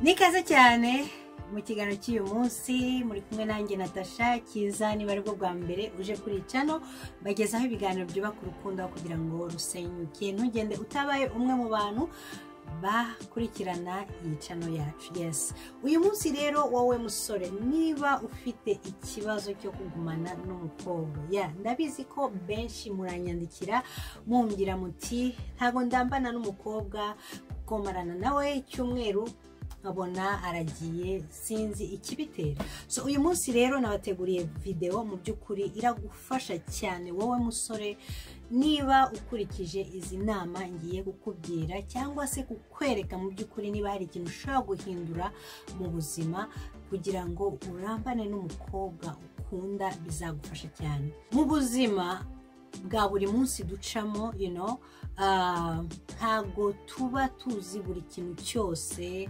ni ikaze cyane mu kiganiro cy'uyu munsi muri kumwe nanjye natasha kiza niba aribwo bwa mbere uje kuri cano bagezaho ibiganiro byubaka urukundo aho kugira ngo rusenyuke ntugende utabaye umwe mu bantu bakurikirana iyi cano yacu yesi uyu munsi rero wowe musore niba ufite ikibazo cyo kugumana n'umukobwa ya ndabizi ko benshi muranyandikira mumbwira muti ntabwo ndambana n'umukobwa kukomarana nawe icyumweru nkabona aragiye sinzi ikibitera so uyu munsi rero nabateguriye videwo mu by'ukuri iragufasha cyane wowe musore niba ukurikije izi nama ngiye kukubwira cyangwa se kukwereka mu by'ukuri niba hari ikintu ushobora guhindura mu buzima kugira ngo urambane n'umukobwa ukunda bizagufasha cyane mu buzima bwa buri munsi ducamo you know, ah, ntabwo tuba tuzi buri kintu cyose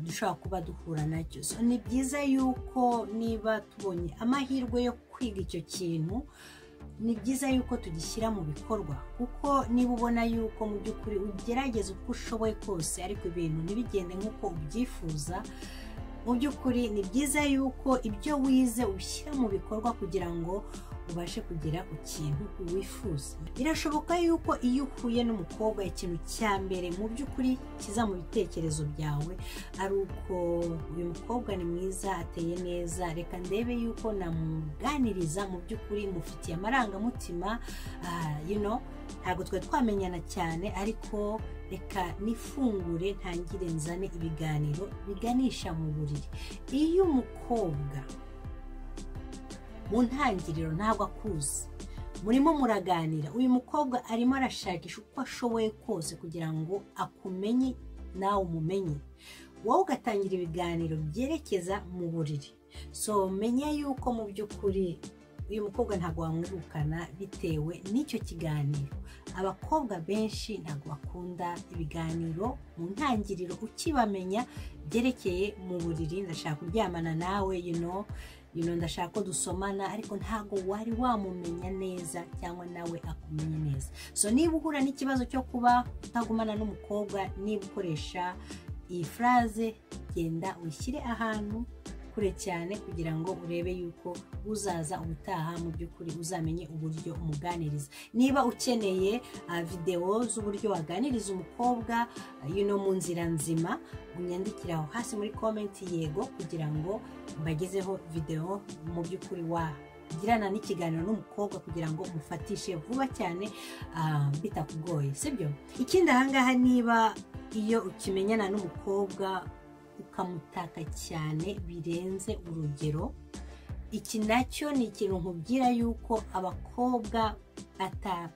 dushobora kuba duhura nacyo so ni byiza yuko niba tubonye amahirwe yo kwiga icyo kintu ni byiza yuko tugishyira mu bikorwa kuko niba ubona yuko mu by'ukuri ugerageza uko ushoboye kose ariko ibintu ntibigende nk'uko ubyifuza mu by'ukuri ni byiza yuko ibyo wize ubishyira mu bikorwa kugira ngo ubashe kugira ikintu wifuza birashoboka yuko iyo uhuye n'umukobwa ikintu cya mbere mu by'ukuri kiza mu bitekerezo byawe ari uko uyu mukobwa ni mwiza ateye neza reka ndebe yuko namuganiriza mu by'ukuri mufitiye amarangamutima y'ino ntabwo twari twamenyana cyane ariko reka nifungure ntangire nzane ibiganiro biganisha mu buriri iyo umukobwa mu ntangiriro ntabwo akuzi murimo muraganira uyu mukobwa arimo arashakisha uko ashoboye kose kugira ngo akumenye nawe umumenye wowe ugatangira ibiganiro byerekeza mu buriri so menya yuko mu by'ukuri uyu mukobwa ntabwo wamwirukana bitewe n'icyo kiganiro abakobwa benshi ntabwo bakunda ibiganiro mu ntangiriro ukibamenya byerekeye mu buriri ndashaka kuryamana nawe you know ndashaka ko dusomana ariko ntabwo wari wamumenya neza cyangwa nawe akumenya neza so niba uhura n'ikibazo cyo kuba utagumana n'umukobwa niba ukoresha iyi furaze genda wishyire ahantu kure cyane kugira ngo urebe yuko uzaza ubutaha mu by'ukuri uzamenye uburyo umuganiriza niba ukeneye videwo z'uburyo waganiriza umukobwa yuno mu nzira nzima unyandikire aho hasi muri komenti yego kugira ngo mbagezeho videwo mu by'ukuri wagirana n'ikiganiro n'umukobwa kugira ngo mufatishe vuba cyane bitakugoye sibyo ikindi ahangaha niba iyo ukimenyana n'umukobwa ukamutaka cyane birenze urugero iki nacyo ni ikintu nkubwira yuko abakobwa ata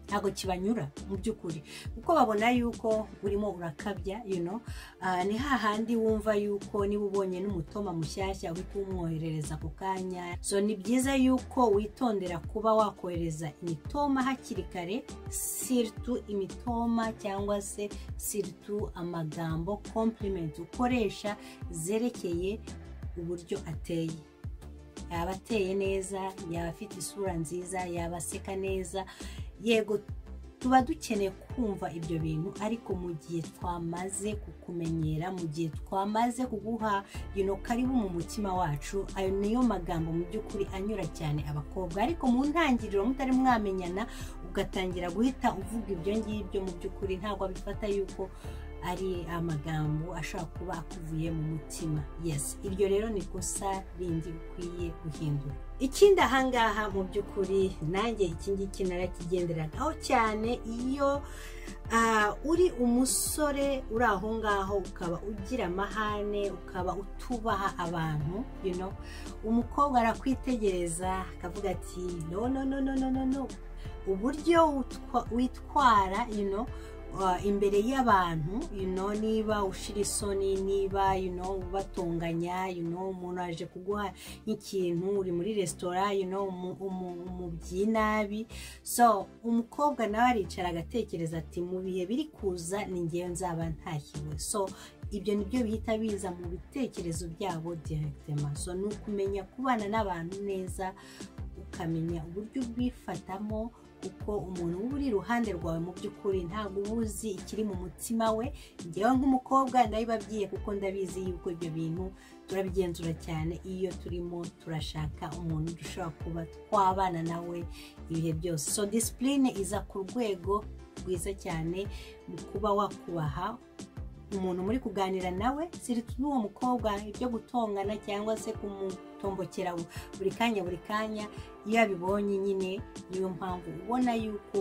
ntabwo kibanyura mu by'ukuri kuko babona yuko urimo urakabya yuno ni hahandi wumva yuko niba ubonye n'umutoma mushyashya uhita umwoherereza ako kanya so ni byiza yuko witondera kuba wakohereza imitoma hakiri kare siritu imitoma cyangwa se siritu amagambo kompurimenti ukoresha zerekeye uburyo ateye yaba ateye neza yaba afite isura nziza yaba aseka neza yego tuba dukeneye kumva ibyo bintu ariko mu gihe twamaze kukumenyera mu gihe twamaze kuguha yino karibu mu mutima wacu ayo niyo magambo mu by'ukuri anyura cyane abakobwa ariko mu ntangiriro mutari mwamenyana ugatangira guhita uvuga ibyo ngibyo mu by'ukuri ntabwo abifata yuko ari amagambo ashobora kuba akuvuye mu mutima yes iryo rero ni ikosa rindi ukwiye guhindura ikindi ahangaha mu by'ukuri nanjye iki ngiki narakigenderagaho cyane iyo uri umusore uri aho ngaho ukaba ugira amahane ukaba utubaha abantu umukobwa arakwitegereza akavuga ati no no no no no no uburyo witwara imbere y'abantu niba ushira isoni niba ubatunganya umuntu aje kuguha nk'ikintu uri muri resitora umubyi nabi so umukobwa nawe aricara agatekereza ati mu bihe biri kuza ni ngewe nzaba ntahiwe so ibyo ni byo bihita biza mu bitekerezo byabo direkitema so ni ukumenya kubana n'abantu neza ukamenya uburyo ubwifatamo kuko umuntu uba uri iruhande rwawe mu by'ukuri ntabwo uba uzi ikiri mu mutima we ngewe nk'umukobwa ndabibabwiye kuko ndabizi yuko ibyo bintu turabigenzura cyane iyo turimo turashaka umuntu dushobora kuba twabana nawe ibihe byose so disipurine iza ku rwego rwiza cyane mu kuba wakubaha umuntu muri kuganira nawe n'uwo mukobwa ibyo gutongana cyangwa se kumutombokera buri kanya buri kanya iyo abibonye nyine niyo mpamvu ubona yuko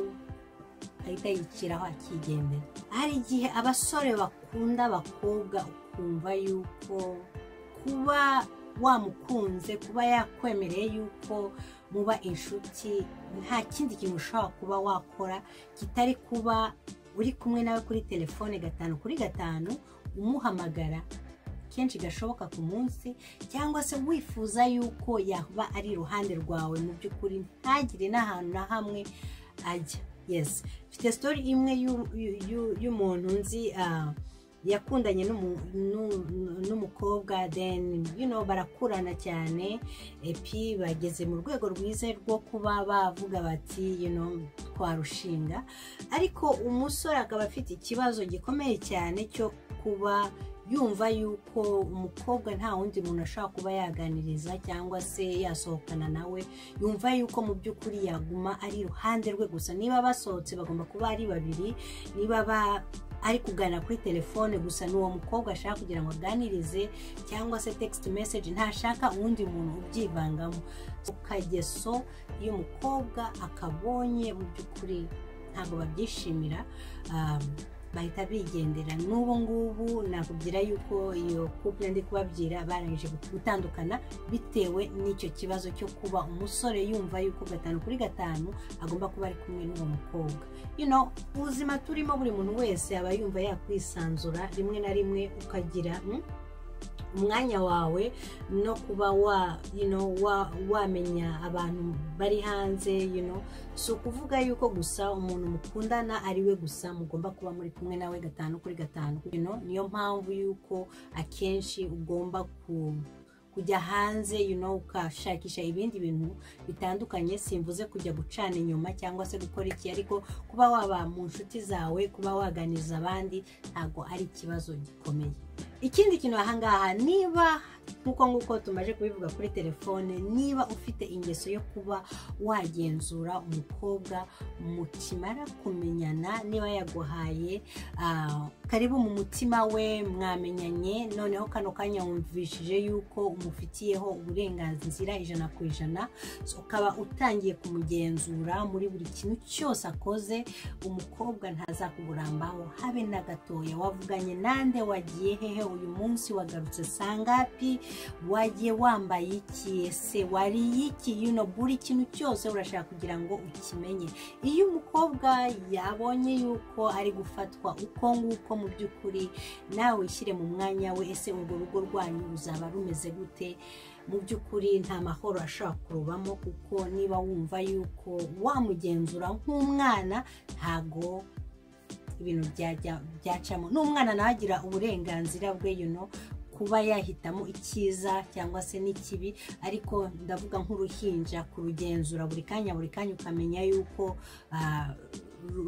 ahita yiciraho akigendera hari igihe abasore bakunda abakobwa ukumva yuko kuba wamukunze kuba yakwemereye yuko muba inshuti nta kindi kintu ushobora kuba wakora kitari kuba uri kumwe nawe kuri telefone gatanu kuri gatanu umuhamagara kenshi gashoboka ku munsi cyangwa se wifuza yuko yaba ari iruhande rwawe mu by'ukuri ntagire n'ahantu na hamwe ajya yesi mfite sitori imwe y'umuntu nzi yakundanye n'umukobwa then you know barakurana cyane epi bageze mu rwego rwiza rwo kuba bavuga bati you know twarushinga ariko umusore akaba afite ikibazo gikomeye cyane cyo kuba yumva yuko umukobwa nta wundi muntu ashobora kuba yaganiriza cyangwa se yasohokana nawe yumva yuko mu by'ukuri yaguma ari iruhande rwe gusa niba basohotse bagomba kuba ari babiri niba ba ari kuganira kuri telefone gusa n'uwo mukobwa ashaka kugira ngo aganirize cyangwa se text message ntashaka uwundi muntu ubyivangamo ukageso iyo umukobwa akabonye mu by'ukuri ntabwo babyishimira bahita bigendera n'ubu ngubu nakubwira yuko iyo couple ndi kubabwira barangije gutandukana bitewe n'icyo kibazo cyo kuba umusore yumva yuko gatanu kuri gatanu agomba kuba ari kumwe n'uwo mukobwa you know ubuzima turimo buri muntu wese aba yumva yakwisanzura rimwe na rimwe ukagira umwanya wawe no kuba wa you know wamenya abantu bari hanze you know si ukuvuga yuko gusa umuntu mukundana ari we gusa mugomba kuba muri kumwe nawe gatanu kuri gatanu you know niyo mpamvu yuko akenshi ugomba ku kujya hanze you know ukashakisha ibindi bintu bitandukanye simvuze kujya gucana inyuma cyangwa se gukora iki ariko kuba waba mu nshuti zawe kuba waganiriza abandi ntabwo ari ikibazo gikomeye ikindi kintu ahangaha niba nk'uko nguko tumaze kubivuga kuri telefone niba ufite ingeso yo kuba wagenzura umukobwa mukimara kumenyana niba yaguhaye karibu mu mutima we mwamenyanye noneho kano kanya wumvishije yuko umufitiyeho uburenganzira ijana ku ijana ukaba utangiye kumugenzura muri buri kintu cyose akoze umukobwa ntazakuburambaho habe na gatoya wavuganye nande wagiye hehe uyu munsi wagarutse sangapi wagiye wambaye iki ese wariye iki yuno buri kintu cyose urashaka kugira ngo ukimenye iyo umukobwa yabonye yuko ari gufatwa uko nguko mu by'ukuri nawe wishyire mu mwanya we ese urwo rugo rwanyu ruzaba rumeze gute mu by'ukuri nta mahoro ashobora kurubamo kuko niba wumva yuko wamugenzura nk'umwana ntago ibintu byacamo n'umwana nawe agira uburenganzira bwe yuno kuba yahitamo icyiza cyangwa se n'ikibi ariko ndavuga nk'uruhinja kurugenzura buri kanya buri kanya ukamenya yuko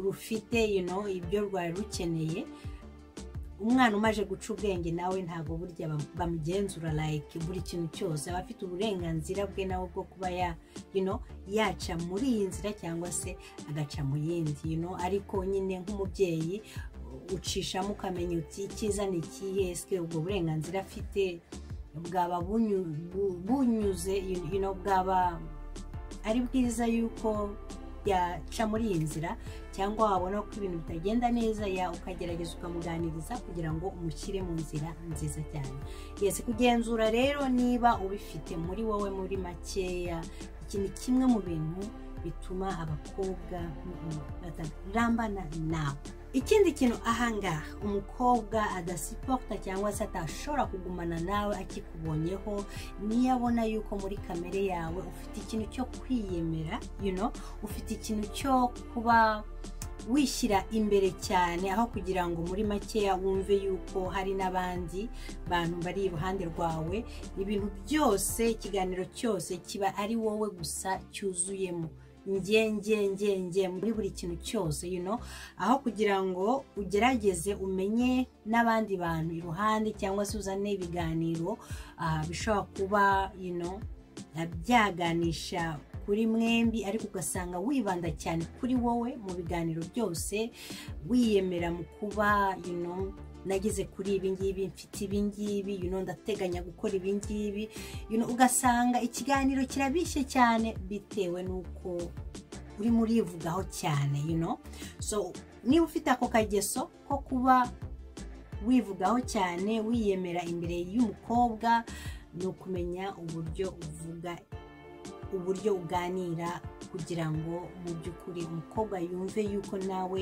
rufite ibyo rwari rukeneye umwana umaje guca ubwenge nawe ntabwo burya bamugenzura like buri kintu cyose aba afite uburenganzira bwe nawe bwo kuba yaca muri iyi nzira cyangwa se agaca mu yindi ariko nyine nk'umubyeyi ucishamo ukamenya uti icyiza ni ikihe ese ubwo burenganzira afite bwaba bunyuze bwaba ari bwiza yuko yaca muri iyi nzira cyangwa wabona ko ibintu bitagenda neza ya ukagerageza ukamuganiriza kugira ngo umushyire mu nzira nziza cyane yesi kugenzura rero niba ubifite muri wowe muri makeya iki ni kimwe mu bintu bituma abakobwa batarambana nawe ikindi kintu ahangaha umukobwa adasiporta cyangwa se atashobora kugumana nawe akikubonyeho niyo abona yuko muri kamere yawe ufite ikintu cyo kwiyemera you know ufite ikintu cyo kuba wishyira imbere cyane aho kugira ngo muri makeya wumve yuko hari n'abandi bantu bari iruhande rwawe ibintu byose ikiganiro cyose kiba ari wowe gusa cyuzuyemo nge nge nge nge muri buri kintu cyose you know aho kugira ngo ugerageze umenye n'abandi bantu iruhande cyangwa se uzane ibiganiro ah, bishobora kuba you know ah, byaganisha kuri mwembi ariko ugasanga wibanda cyane kuri wowe mu biganiro byose wiyemera mu kuba you know nageze kuri ibi ngibi mfite ibi ngibi you know, ndateganya gukora ibi ngibi you know, ugasanga ikiganiro kirabishye cyane bitewe n'uko urimo urivugaho cyane you know? so niba ufite ako kageso ko kuba wivugaho cyane wiyemera imbere y'umukobwa ni ukumenya uburyo uvuga uburyo uganira kugira ngo mu by'ukuri umukobwa yumve yuko nawe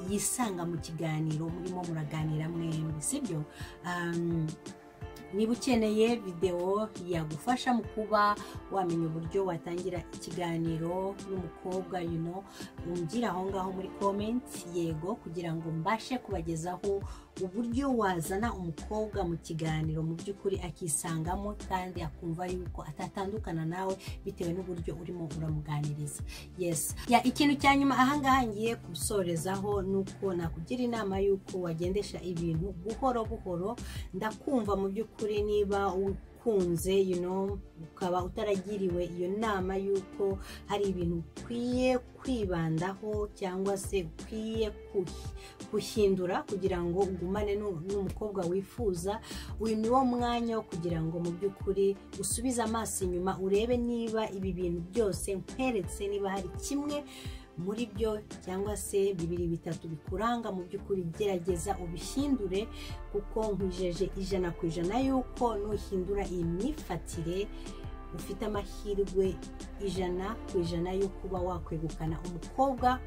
yisanga mu kiganiro murimo muraganira mwembi sibyo Um, niba ukeneye videwo yagufasha mu kuba wamenya uburyo watangira ikiganiro n'umukobwa you know, umbwira aho ngaho muri comment yego kugira ngo mbashe kubagezaho uburyo wazana umukobwa mu kiganiro mu by'ukuri akisangamo kandi akumva yuko atatandukana nawe bitewe n'uburyo urimo uramuganiriza yes ya ikintu cya nyuma ahangaha ngiye gusorezaho ni uko nakugira inama y'uko wagendesha ibintu buhoro buhoro ndakumva mu by'ukuri niba ukunze you know, ukaba utaragiriwe iyo nama y'uko hari ibintu ukwiye kwibandaho cyangwa se ukwiye kuhi- guhindura kugira ngo ugumane n'u- n'umukobwa wifuza uyu ni wo mwanya wo kugira ngo mu by'ukuri usubize amaso inyuma urebe niba ibi bintu byose nkweretse niba hari kimwe muri byo cyangwa se bibiri bitatu bikuranga mu by'ukuri gerageza ubihindure kuko nkwijeje ijana ku ijana y'uko nuhindura iyi myifatire ufite amahirwe ijana ku ijana yo kuba wakwegukana umukobwa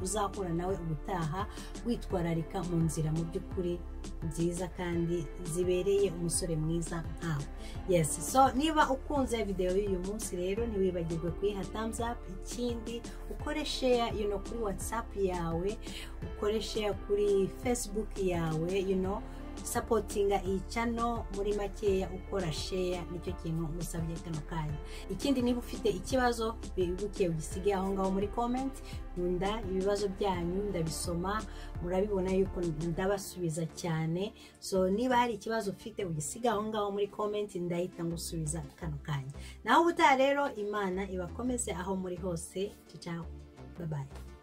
uzahura nawe ubutaha witwararika mu nzira mu by'ukuri nziza kandi zibereye umusore mwiza nkawe yes so niba ukunze videwo y'uyu munsi rero ntiwibagirwe kuyiha thumbs up ikindi ukore share you know, kuri whatsapp yawe ukore share kuri facebook yawe you know, sapotinga iyi cano muri makeya ukora sheya nicyo kintu musabye kano kanya ikindi niba ufite ikibazo wibuke ugisige aho ngaho muri komenti nkunda ibibazo byanyu ndabisoma murabibona yuko ndabasubiza cyane so niba hari ikibazo ufite ugisige aho ngaho muri komenti ndahita ngusubiza kano kanya naho ubutaha rero imana ibakomeze aho muri hose cicaho babaye